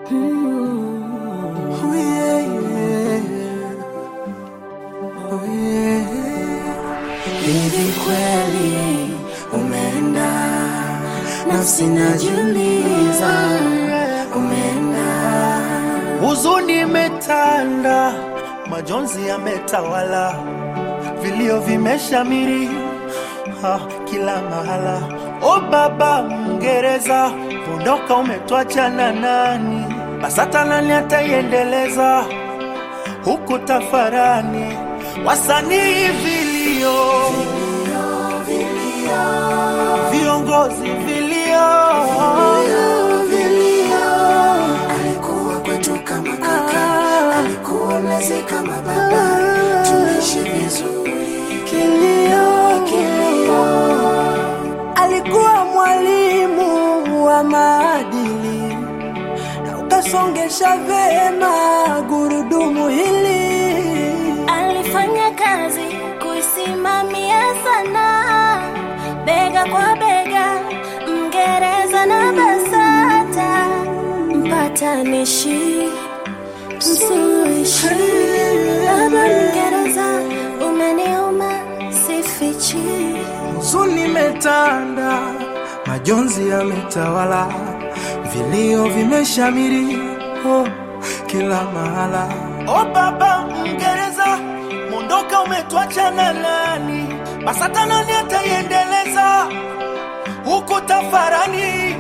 Oh, yeah, yeah. Oh, yeah. Hivi kweli umeenda, nafsi najiuliza, umeenda. Huzuni imetanda, majonzi yametawala, vilio vimeshamiri ha, kila mahala. O baba Mngereza, ondoka, umetwacha na nani? BASATA nani ataiendeleza huku tafarani? Wasanii vilio, viongozi vilio, Alikuwa kwetu kama kaka, alikuwa mlezi kama baba, tuishi vizuri. Kilio, kilio, alikuwa mwalimu wa maadili na ukasongesha vema gurudumu hili. Alifanya kazi kuisimamia sana, bega kwa bega, Mngereza na BASATA, mpatanishi, msuluhishi. Baba Mngereza, umeniuma, sifichi. huzuni imetanda, majonzi yametawala, vilio vimeshamiri oh, kila mahala. O baba Mngereza, mondoka, umetwacha na nani? BASATA nani ataiendeleza huku tafarani?